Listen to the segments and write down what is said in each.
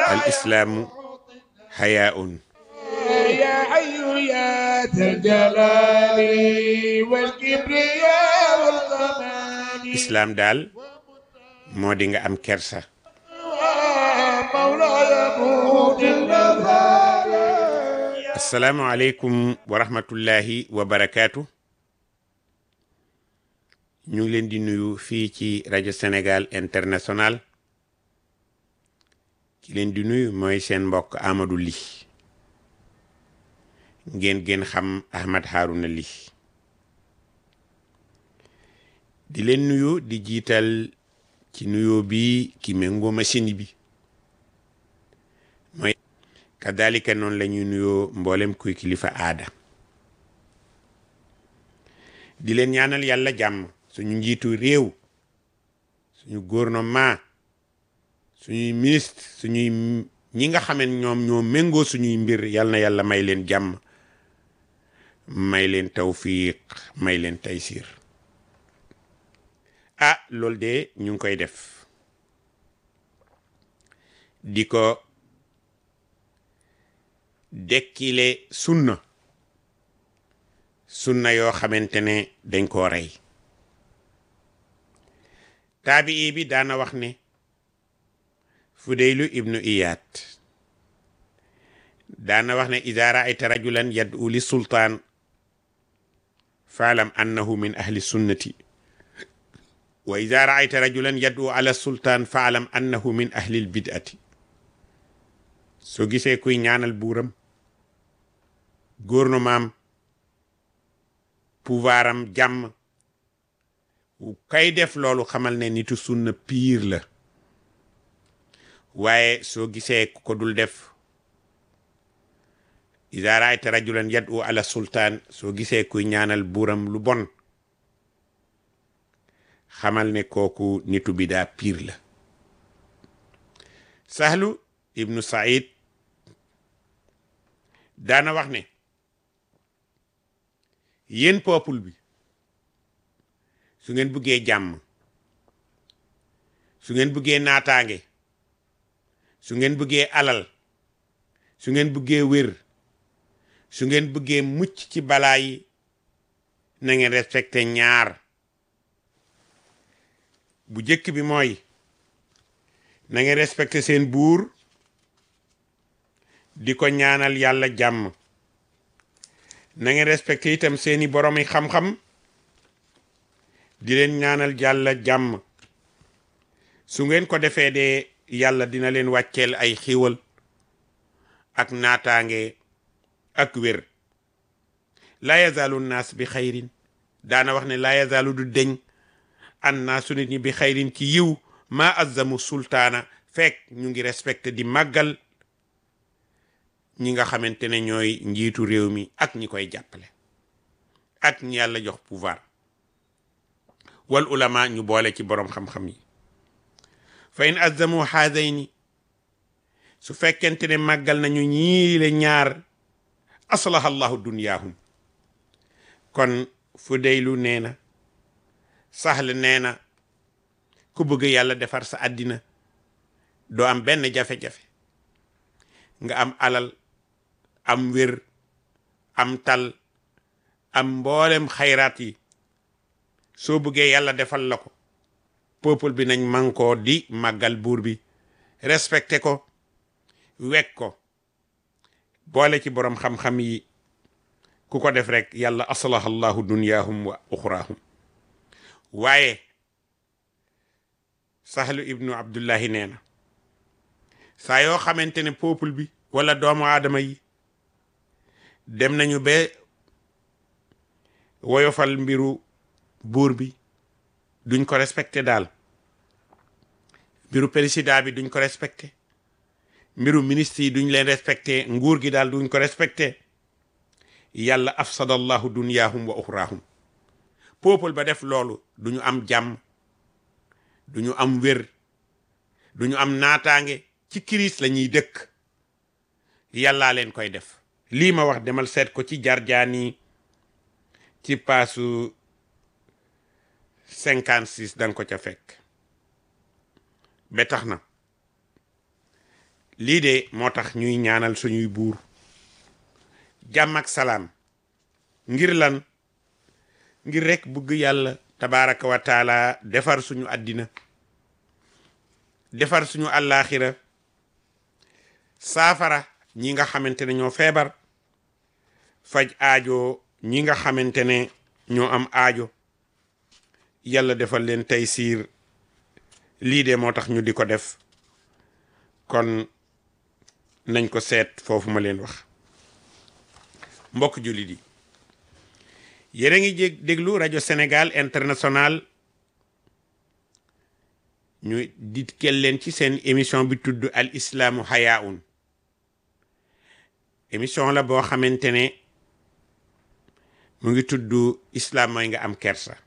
al islaamu hayaun يا حي يا ذا الجلال والكبرياء والكمال islaam daal moo di nga am kersa مولاي موت النظر asalaamualeykum wa rahmatullahi wa barakaatu ñu ngi leen di nuyu fii ci rajo Sénégal international ki leen di nuyu mooy seen mbokk Amadou Ly ngeen gën xam Ahmad Harouna Ly di leen nuyu di jiital ci nuyoo bi ki méngoo machine bi mooy kadalika noonu la ñuy nuyoo mboolem kuy kilifa aada di leen ñaanal yàlla jàmm suñu njiitu réew suñu gouvernement suñuy ministre suñuy ñi nga xam ne ñoom ñoo méngoo suñuy mbir yal na yàlla may leen jàmm may leen tawfiq may leen taysir ah loolu de ñu ngi koy def di ko dekkile sunna sunna yoo xamante ne dañ koo rey taabii bi daana wax ne fudeylu ibnu iyaat daana wax ne ida raayta rajulan yad'u li sultaan faalam annahu min ahli sunnati wa ida raayta rajulan yad'u ala sultaan faalam annahu min ahli lbid'ati soo gisee kuy ñaanal buuram gouvernement am pouvoir am jàmm kay def loolu xamal ne nitu sunna piir la waaye soo gisee ku ko dul def iza raayta rajulan yad'u ala sultaan soo gisee kuy ñaanal buuram lu bon xamal ne kooku nitu bidaa piir la sahlu ibnu said daana wax ne yéen peuple bi su ngeen bëggee jàmm su ngeen bëggee naataange su ngeen bëggee alal su ngeen bëggee wér su ngeen bëggee mucc ci balaa yi na ngeen respecté ñaar bu jëkk bi mooy na ngeen respecté seen buur di ko ñaanal yàlla jàmm na ngeen respecté itam seeni boromi xam-xam di leen ñaanal yàlla jàmm su ngeen ko defee de yàlla dina leen wàcceel ay xiiwal ak naataange ak wér laa yazaalu naas bi xayrin daana wax ne laa yazaalu du deñ an naasu nit ñi bi xayrin ci yiw maa azzamu sultaana fekk ñu ngi respecté di màggal ñi nga xamante ne ñooy njiitu réew mi ak ñi koy jàppale ak ñi yàlla jox pouvoir wal ulama ñu boole ci boroom xam-xam yi fa in azzamu haadayni su fekkente ne màggal nañu ñii le ñaar aslaha allahu dunyaahum kon fu deylu nee na saxle nee na ku bëgg yàlla defar sa àddina doo am benn jafe-jafe nga am alal am wér am tal am mboolem xayraat yi soo bëggee yàlla defal la ko peuple bi nañ mankoo di màggal buur bi respecté ko wekk ko boole ci boroom xam-xam yi ku ko def rek yàlla aslaha allahu dunyaahum wa uxraahum waaye sahlu ibnu abdullahi nee na saa yoo xamante ne peuple bi wala doomu aadama yi dem nañu ba woyofal mbiru buur bi duñ ko respecté daal mbiru président bi duñ ko respecté mbiru ministre yi duñ leen respecté nguur gi daal duñ ko respecté yàlla afsadallahu dunyaahum wa uxraahum peuple ba def loolu duñu am jàmm duñu am wér duñu am naataange ci crise la ñuy dëkk yàllaa leen koy def lii ma wax demal seet ko ci jarjaani ci paasu cinquante six danga ko ca fekk ba tax na lii de moo tax ñuy ñaanal suñuy buur jàmm ak salaam ngir lan ngir rekk bëgg yàlla tabaraka wa taala defar suñu àddina defar suñu àllaaxira saafara ñi nga xamante ne ñoo feebar faj aajo ñi nga xamante ne ñoo am aajo yàlla defal leen tey siir lii de moo tax ñu di ko def kon nañ ko seet foofu ma leen wax mbokk jullit yi yéen a ngi jég déglu rajo Sénégal international ñu ditkel leen ci seen émission bi tudd al islaamu hayaun émission la boo xamante ne mu ngi tudd islam mooy nga am kersa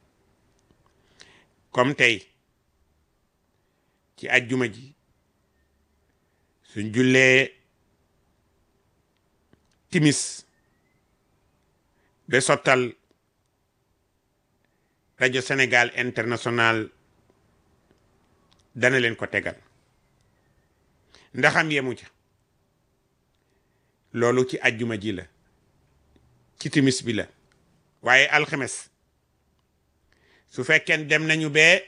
comme tey ci ajjuma ji suñ jullee timis ba sottal rajo Sénégal international dana leen ko tegal ndaxam yemu ca loolu ci ajjuma ji la ci timis bi la waaye alxames su fekkee dem nañu bee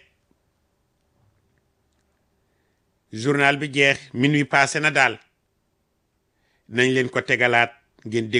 journal bi jeex minuit passé na daal nañ leen ko tegalaat ngeen dégg